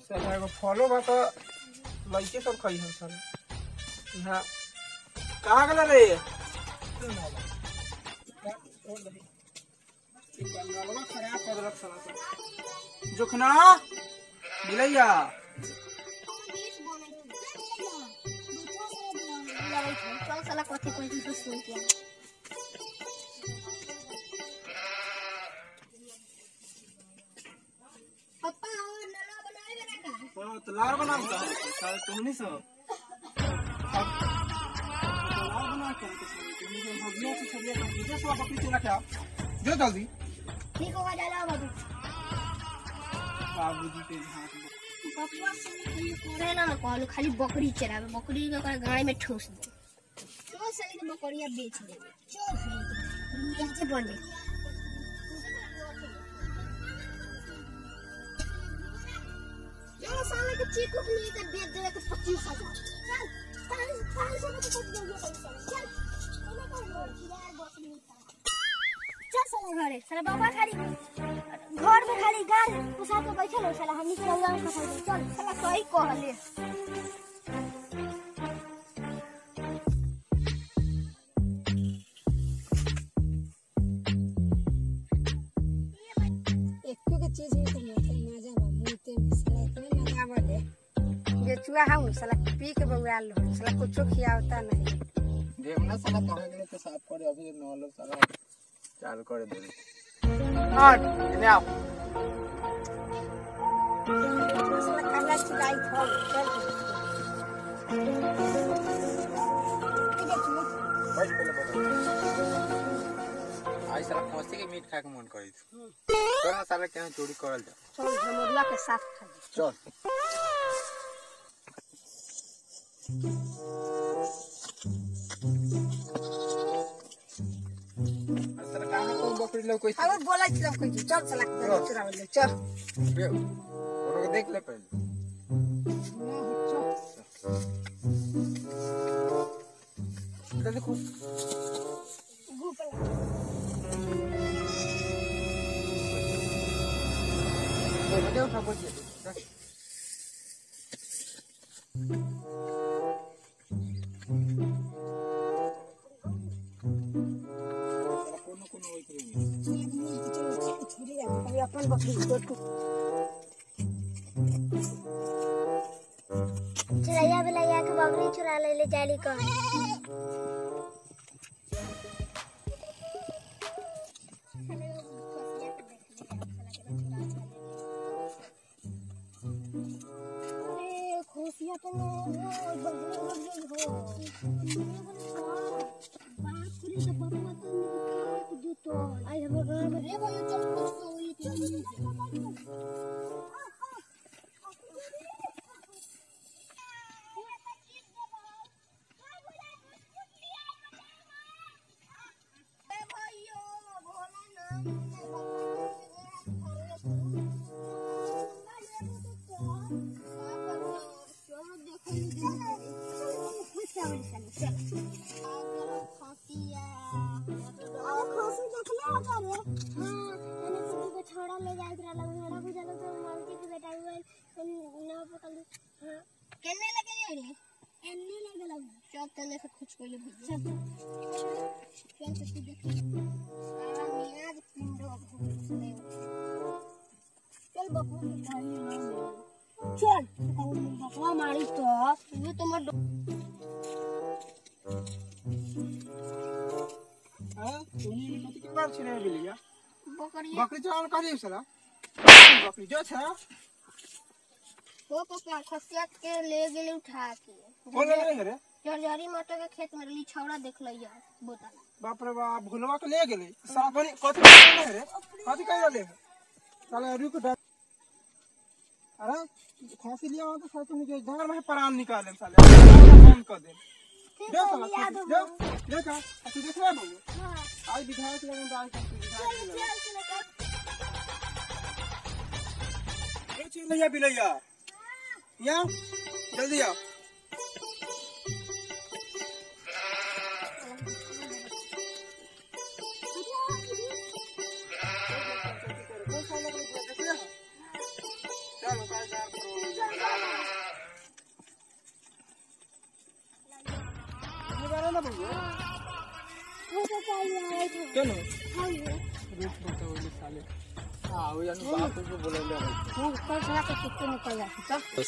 साला एगो फलो बा त लइके सब खई हम साला यहाँ कहाँ गेला रे बंगालवा खराब कर देलक साला सब। जोखना मिलैया चल साला कथी कोई तो सुन के पप्पा और नला बनाए बना का हाँ, तो लार बना का साले तुमनी सब अब लार बना के तो साले तुमनी के भगिया से छलिया का विदेश सब बकरी चला क्या जो जल्दी ठीक होगा डाला बाबू बाबूजी के हाथ में पप्पा से करे ना ना कहलो खाली बकरी चरावे बकरी के ओकरा गाय में ठूस दे चल साली के बकरिया बेच दे चल साली यहाँ से बन जाए चल साले के चीकू के लिए तो बेच देवे के पच्चीस हजार चल पाँच पाँच सौ में तो कुछ नहीं है पैसा चल चलो कर लो यार बकरी चल साला घरे साला बाबा खाली घर में खाली गाल घुसा के बैठल हो साला हमनी के रंगा में फंसा दे चल साला सही कहले एको के चीज में तो मोटे मजा बा मुते में साला इतने मजा बले बेचुआ हम साला पी के बउआल हो साला कुछो खियावता नहीं देखना साला कहाँ गेले तो साफ करे अभी नौ लोग साला चालू करे दे और इन्हें आओ साला काला चिलाई थो चल बैठ पहले बैठ आई साला खस्सी के मीट खाए के मन करी थी चल ना साला केहन चोरी करल जा चल हमरुआ के साथ खा ले चल साला कहाँ कौन बकरी लोग कोई अब बोला छी कोई चल साला के चुरा ले चल ओरो देख ले पहले इधर देखो बोल दे उठा बोल दे कोनो कोनो होइत रही छुरी अभी अपन बकरी को टूट चुरैया बिलैया के बकरी चुरा ले ले जाली कह खुशिया तो आई हम गांव में रे भाई चल छोड़ा ले जाए रहला घोड़ा बुझल तो मालती के बेटा हुए ना पकड़ हां केने लगे जाए रे एन्ने लगे लग चल तले से कुछ पहले भेज चल चल तो तू देख सारा मियाज पिंडो घूम चल बकू भाई ना चल बकवा मारी तो ये तो मत हां तूनी मत के बार छिने बिलिया बकरी बकरी चावल करी साला बकरी जो छा हो पप्पा खसिया के ले गेले उठा के बोल रहे रे जरजरी मटर के खेत में रली छौड़ा देख लिया बोतल बाप रे बाप भुलवा के ले गेले साला कनी कथि कर रहे रे कथि कर रहे साला रुक डर अरे फांसी लिया वहां तो साला तुम के घर में प्राण निकाले साले बंद कर दे दे साला याद दे दे का तू देख रहा है आज विधायक लगन तो आज तक विधायक लगन ए चिलैया बिलैया या जल्दी आओ चलो वो तो चाहिए आए थे चलो हाँ ये रुक रुक वो साले हाँ वो यानी बाप को बोले ले तू कल साला के कितने निकल जाती चल बस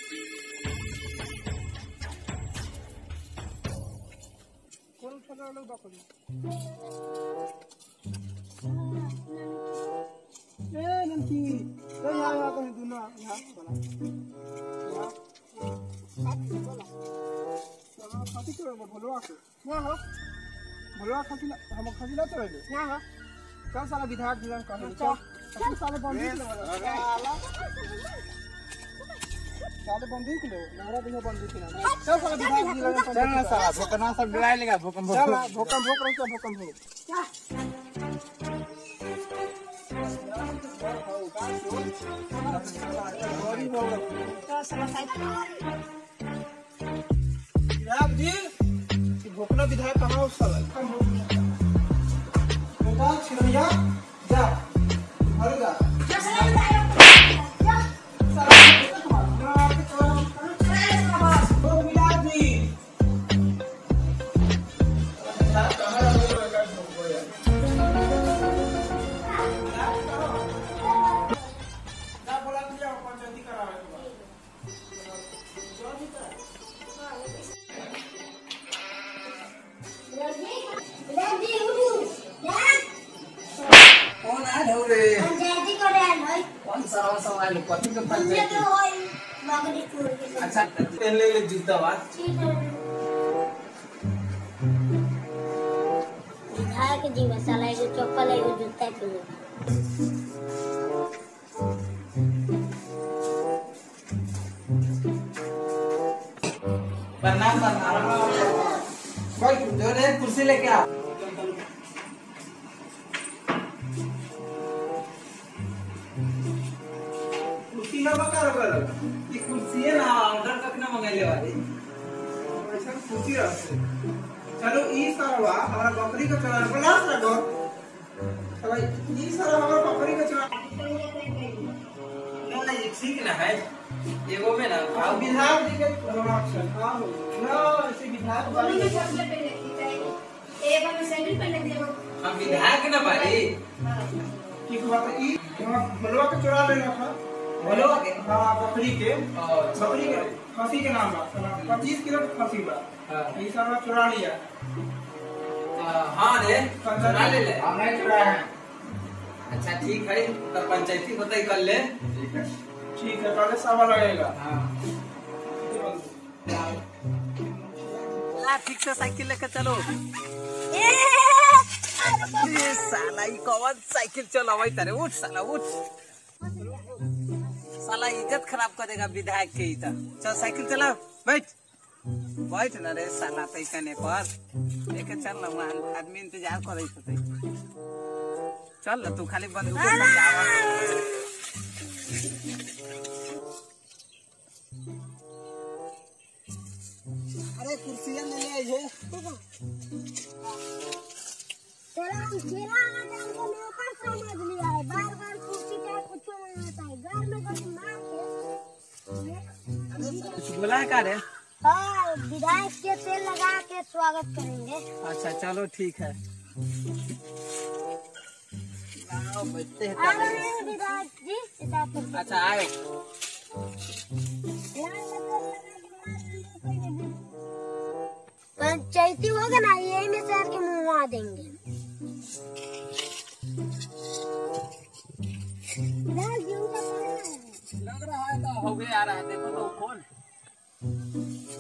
कौन फला लोग बकरी ए नमकी ए यहाँ यहाँ कहीं दूना यहाँ बोला यहाँ यहाँ खाती क्यों है भलवा के ना हो भलवा खाती ना हम खाती ना चले ना हो कल साला विधायक जिला कहे चल। चल साले बंदी के वाला साले बंदी के लो नहरा बिना बंदी के ना चल साला विधायक जिला चल ना साला भूकना सब डराए लेगा भूकंप चल भोकम भोक रही भोकम भोक तो साला साइड विधायक जी ये भोकना विधायक कहाँ है साला कम हो बेटा छिरैया जा घर जा साला बेटा तुम्हारा ना आपके चला ओ विधायक जी विधायक कहाँ है वो लगा भोको यार जा बोला दिया पंचायती करावे के बाद रेडी उठू यार कौन आ रहे हो रे पंचायती करे भाई कौन सा रहा सब आए कथी के हमने पंचायत तो होई मगरी छोड़ के अच्छा पहन ले ले जूता बा ठीक है विधायक जी मसाला एगो चप्पल एगो जूता पहने प्रणाम प्रणाम कोई जो रे कुर्सी लेके आ कुर्सी ना बका रखल ये कुर्सी है ना ऑर्डर कब ना मंगाइले वाली ऐसा कुर्सी रखते चलो ई सरवा हमारा बकरी का चला प्लास रखो चलो ई सरवा हमारा बकरी का चला ना ये ठीक ना है एगो में ना अब विधायक जी के रक्षण हां ना ऐसे विधायक वाली हम विधायक ना बारी की बात ई भलवा के चुरा ले रखा बोलो के हां बकरी के और बकरी के खसी के नाम बा पच्चीस किलो के खसी बा हाँ। ई सरवा चुरा लिया हाँ रे चुरा ले ले हम नहीं चुराए हैं अच्छा ठीक है तो पंचायती होता ही कर ले ठीक है पहले सवा लगेगा हाँ ला ठीक से साइकिल लेके चलो ये साला ई कौन साइकिल चलावई तारे उठ साला उठ साला इज्जत खराब कर देगा विधायक के ही तो चल साइकिल चला बैठ बैठ ना रे साला तई कने पर लेके चल ना वहाँ आदमी इंतजार करे होते चल ना तू खाली बंदूक समझावा अरे कुर्सियां ले ले ये तेरा चेला आना हमको नौकर समझ लिया है बार बार कुर्सी का कुछ नहीं आता है घर में कभी मार के कुछ बोला है का रे हाँ विधायक के तेल लगा के स्वागत करेंगे अच्छा चलो ठीक है आओ, बैठते हैं आ तब। रहे हैं विधायक जी विधायक पर अच्छा आए पंचायती होगा ना यही में शहर के मुंह देंगे विधायक जी उनका कहना है लग रहा है तो हो गया आ रहा है देखो तो कौन है?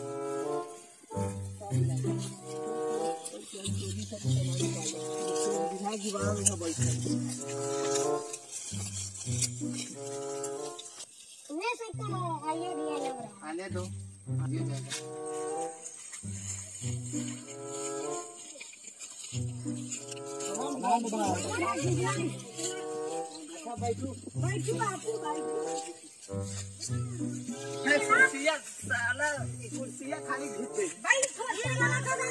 विधायक जी बाहर में बैठे ले सकता है आइए दिया लग रहा है आने दो आगे जाएगा बैठू बापू बैठू है कुर्सियाँ साला ये कुर्सियाँ खाली घिस दे बैठो ये वाला करा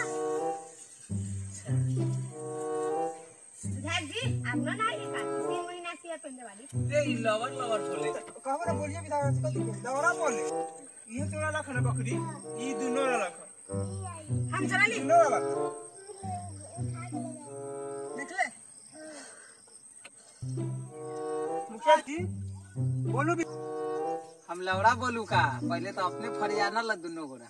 विधायक जी आपने ना ये बात तीन महीना से पहले वाली दे ई लवर लवर बोले कहबो ना बोलिए विधायक जी कथी के दौरा बोले ये चोरा लख ना बकरी ई दुनो ना लख हम चला ली लो वाला निकले मुखिया जी बोलो भी हम लौड़ा बोलू का पहले तो अपने फरियाना ला दुनो गोरा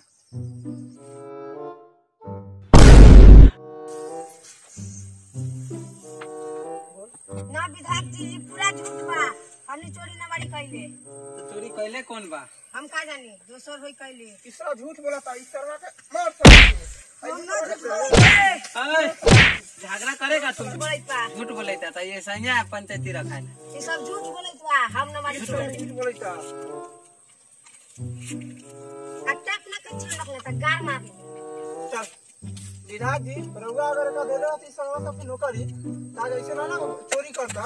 ना विधायक जी जी पूरा झूठ बा हमने चोरी ना बाड़ी कैले तो चोरी कैले कौन बा हम का जानी दोसर होई कैले तीसरा झूठ बोला था इस शर्मा के मार सकते हम ना झूठ बोले अय, झगड़ा करेगा तुम बोले पा झूठ बोले था ये सही पंचायती रखा है ये सब झूठ बोले बा हम ना बाड़ी चोरी झूठ बोले था अटैक ना के छान रखले त गार मार ली चल विधायक जी रउआ अगर का दे रहा थी शर्मा साहब की नौकरी ताज ऐसे ना ना चोरी करता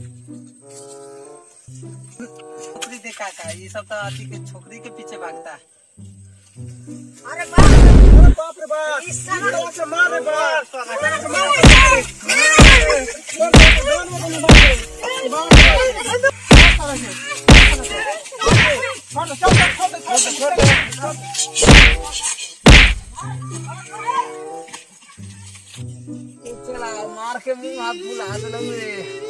छोकरी देखा का ये सब तो अति के छोकरी के पीछे भागता है अरे बाप अरे बाप रे बाप इस इस साला- तरह से मार रे बाप छोड़ दे, छोड़ दे, छोड़ दे, छोड़ दे, छोड़ दे, छोड़ दे। चला मार के मुंह हाथ बुला दिलो रे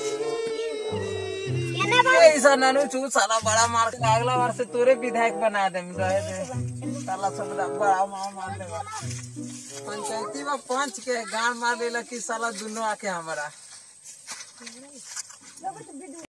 केने बा ऐसा नानू चू साला बड़ा मार के अगला बार से तोरे विधायक बना दे रहे दे साला सब बड़ा मार मार देगा पंचायती में पंच के गांड मार देला कि साला दुनो आके हमारा